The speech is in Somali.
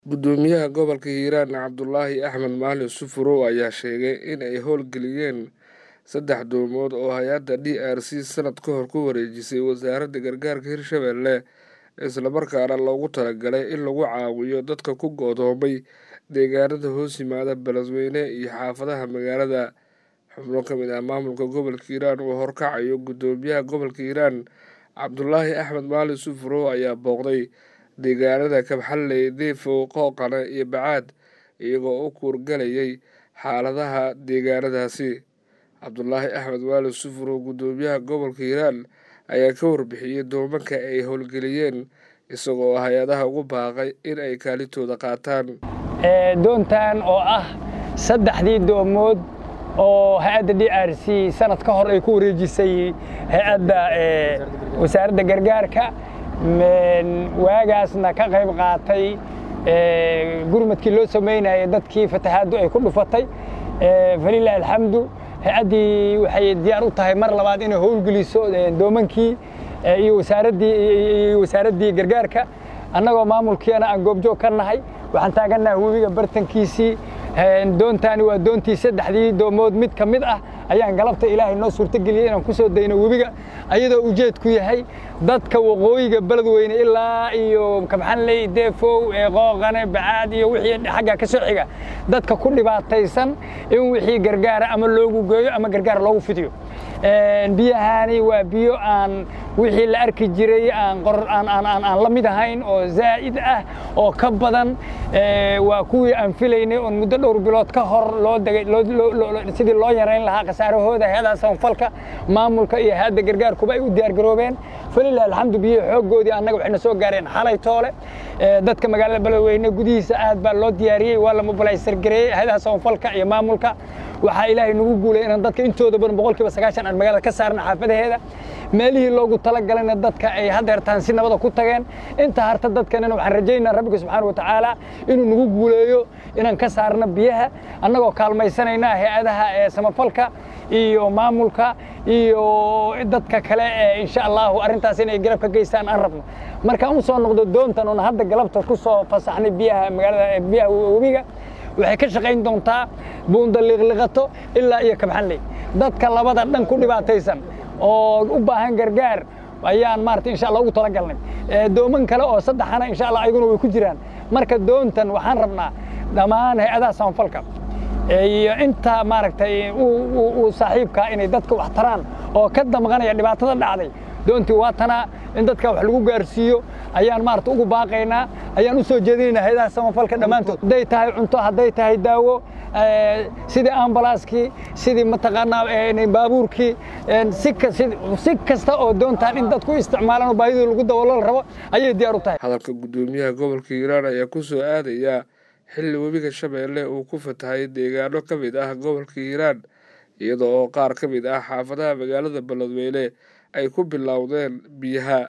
Guddoomiyaha gobolka Hiiraan Cabdulaahi Axmed Maalin Sufurow ayaa sheegay in ay howlgeliyeen saddex doomood oo hay-adda d r c sanad ka hor ku wareejisay wasaaradda gargaarka Hirshabelle isla markaana loogu talagalay in lagu caawiyo dadka ku go'doomay deegaanada hoos yimaada beledweyne iyo xaafadaha magaalada xubno ka mid ah maamulka gobolka hiiraan uu horkacayo guddoomiyaha gobolka hiiraan cabdulaahi axmed maalin sufurow ayaa booqday deegaanada kabxalley deefow qooqane iyo bacaad iyagoo u kuurgalayay xaaladaha deegaanadaasi cabdulaahi axmed maalin sufurow guddoomiyaha gobolka hiiraan ayaa ka warbixiyey doomanka ay howlgeliyeen isagoo hay-adaha ugu baaqay in ay kaalintooda qaataan doontan oo ah saddexdii doomood oo hay-adda d r c sanad ka hor ay ku wareejisay hay-adda wasaaradda gargaarka waagaasna ka qayb qaatay gurmadkii loo samaynayay dadkii fatahaaddu ay ku dhufatay falilah alxamdu hay-addii waxay diyaar u tahay mar labaad inay howlgeliso doomankii iyo wasaaraddii wasaaraddii gargaarka annagoo maamulkiina aan goobjoog ka nahay waxaan taagannaha webiga bartankiisii doontaani waa doontii saddexdii doomood mid ka mid ah ayaan galabta ilaahay noo suurtogeliyey inaan ku soo dayno webiga ayadoo ujeedku yahay dadka waqooyiga beledweyne ilaa iyo kabxanley deefow qooqane bacaad iyo wixii xagga ka soo xiga dadka ku dhibaataysan in wixii gargaara ama loogu geeyo ama gargaar loogu fidiyo biyahaani waa biyo aan wixii la arki jiray aan la mid ahayn oo zaa'id ah oo ka badan waa kuwii aan filaynay oon muddo dhowr bilood ka hor loo degay sidii loo yarayn lahaa khasaarahooda hay-adaha samafalka maamulka iyo hay-adda gargaarkuba ay u diyaargaroobeen falilah alxamdu biyihi xooggoodii annaga waxayna soo gaareen xalay toole dadka magaalada beledweyne gudihiisa aad baa loo diyaariyey waa la mobilaysargareeyey hay-adaha samafalka iyo maamulka waxaa ilaahay nagu guulay inaan dadka intooda badan boqolkiiba sagaashan aan magaalada ka saarna xaafadaheeda meelihii loogu talagalayna dadka ay haddeertaan si nabada ku tageen inta harta dadkanina waxaan rajaynaa rabbiga subxaana wa tacaala inuu nagu guuleeyo inaan ka saarno biyaha annagoo kaalmaysanayna hay-adaha ee samafalka iyo maamulka iyo dadka kale ee insha allahu arrintaas inay garab ka geystaan aan rabno markaan u soo noqdo doontan oon hadda galabta ku soo fasaxnay biyaha magaalada biyaha webiga waxay ka shaqayn doontaa buunda liiqliqato ilaa iyo kabxanley dadka labada dhan ku dhibaataysan oo u baahan gargaar ayaan maarata insha allah ugu talagalnay dooman kale oo saddexana insha allah ayaguna way ku jiraan marka doontan waxaan rabnaa dhammaan hay-adaha samafalka iyo inta maaragtay uu saaxiibkaa inay dadka wax taraan oo ka damqanaya dhibaatada dhacday doontii waa tanaa in dadka wax lagu gaarsiiyo ayaan maarata ugu baaqaynaa ayaan u soo jeedinaynaa hay-adaha samafalka dhammaantood hadday tahay cunto hadday tahay daawo sidii ambalaaskii sidii mataqaanaa baabuurkii si kasta oo doontaan in dadku isticmaalaan oo baahidooda lagu daboolo la rabo ayay diyaar u tahay hadalka guddoomiyaha gobolka hiiraan ayaa ku soo aadaya xilli webiga shabeelle uu ku fatahay deegaano ka mid ah gobolka hiiraan iyada oo qaar ka mid ah xaafadaha magaalada beledweyne ay ku bilowdeen biyaha